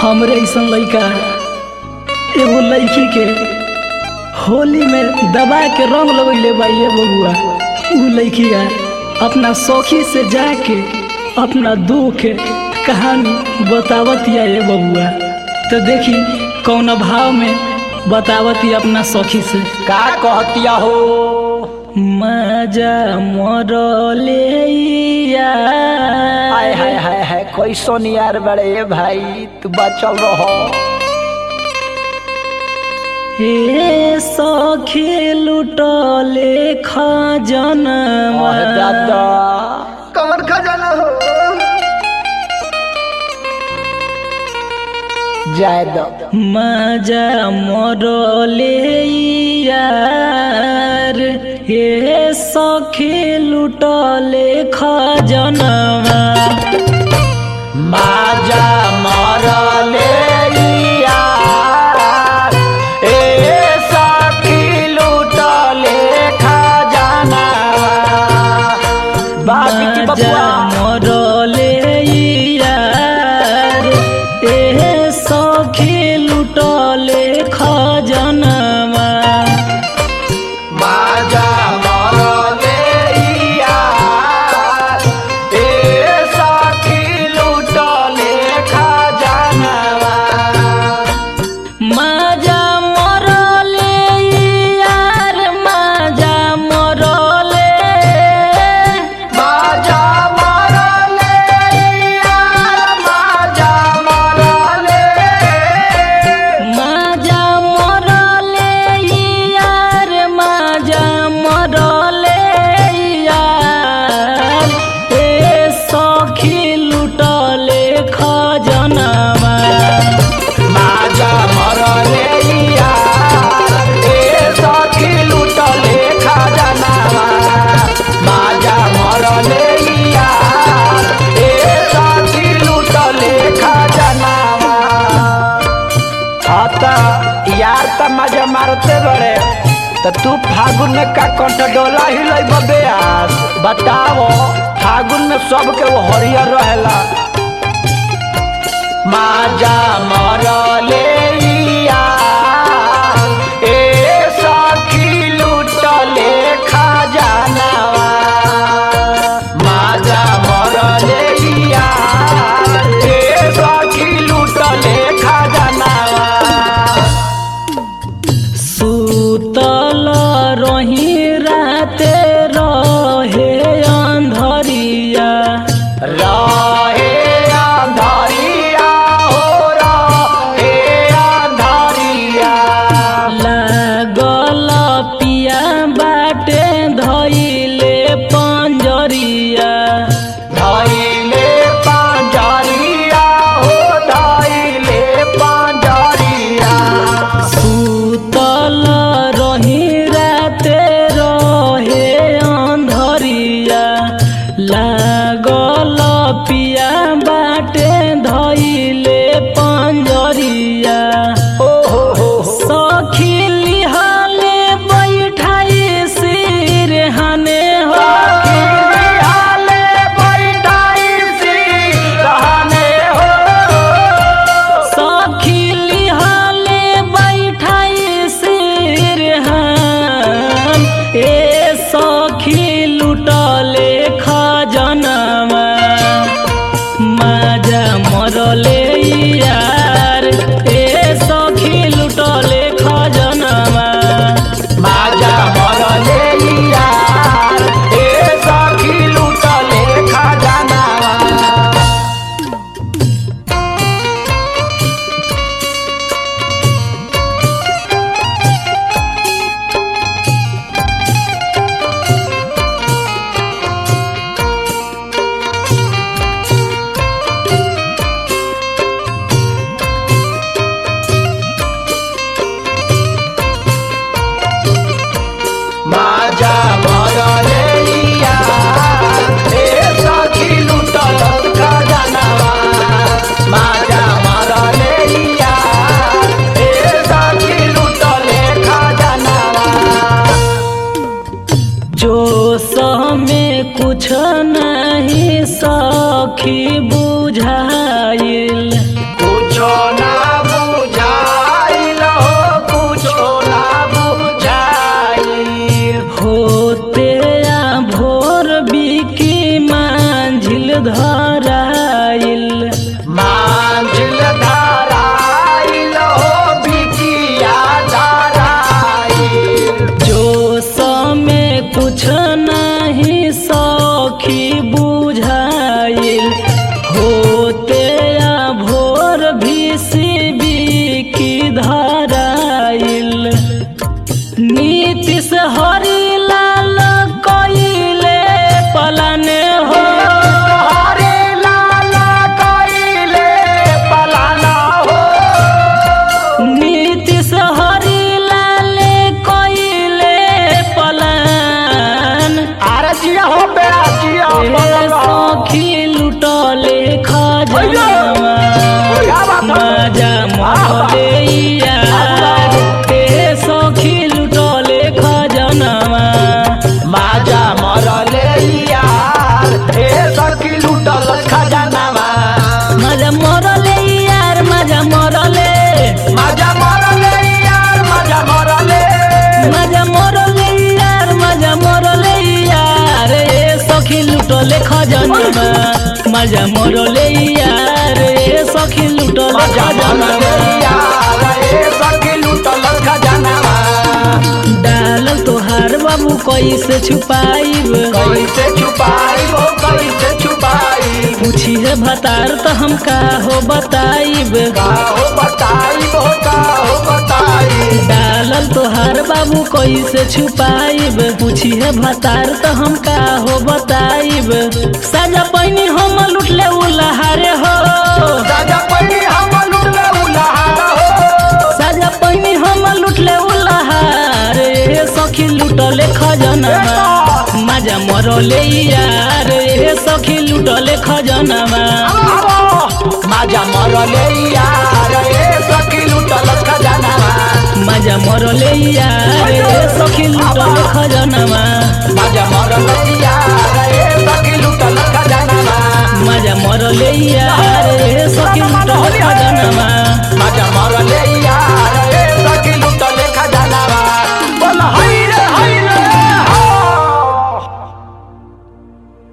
हमरे ऐसन लइका एगो लड़की के होली में दबा के रंग लगैले बा ये बबुआ उ लड़किया अपना सखी से जाके अपना दुख के कहानी बतावत या ये बबुआ तो देखी कौन भाव में बतावत या अपना सखी से का कहतिया हो मजा मरले हाय हाय हाय हाय कैसन यार बड़े भाई तू बचल रहो हे सखी लुटले खजना अरे दादा कमर खजाना हो जाय दो मजा मरले यार हे सखी लुटले खजनवा माजा मरले यार ए सखी लूटले खजाना बाकी की मजा बबुआ मरले यार हे सखी लुटले खजनवा माजा मरले यार ए सखी लूटले खजाना माजा मरले यार माजा मरले माजा मरले यार माजा मरले माजा मरले यार माजा मरले यार ए सखी लुटले खजनवा माजा मरले यार ए सखी लूटले खजानावा माजा मरले यार ए सखी लूटले खजानावा आता यार त मजा मारते बड़े त तू फागुन में का कंठ डोला ही लई बबे आज बताओ फागुन में सबके वो हरियर रहेला माजा मरले यार, ए सखी लूटले खजानावा माजा मरले यार, ए सखी लूटले खजानावा सुतल रही राते रहे अंधरिया रहे अंधारिया हो रहे अंधारिया लागल पिया बाटे धइले पंजरिया धैले पांजरिया हो धैले पांजरिया सुतल रही राते रहे अंधरिया लागल पिया बाटे धइले पंजरिया ओ हो हो हो सखी लिहाले बैठाई सिरहाने हो हाले बैठाई सी रहने हो सखी लिहाले बैठाई सिरहान ए सखी लुटले खजनवा माजा मरले यार ए सखी लुटले खजनवा माजा मरले यार ए सखी लूटले खजानावा खजनवा मजा मरले यार ए सखी लुटल मजा खजनवा मरले यार ए सखी लूटल खजानवा डालल तोहार बाबू कैसे छुपाइब कैसे छुपाई हो कैसे छुपाई पूछी है भतार तो हम का हो बताइब का हो बताई हो का हो बताई डालल तोहार बाबू कैसे छुपाइब पूछी है भतार तो हम का हो बताइब सजा पैनी हम लुटले उलहारे हो राजा पड़ी हम लूटले उलाहार हो सजा पैनी हम लुटले उलहार ए सखी लुटले खजनवा मजा मरले यार ए सखी लुटले खजनवा आवो माजा मरले यार ए सखी लूटल खजानवा मजा मरले यार ए सखी लुटले खजनवा माजा मरले यार ए सखी लूटल खजानवा मजा मरले यार ए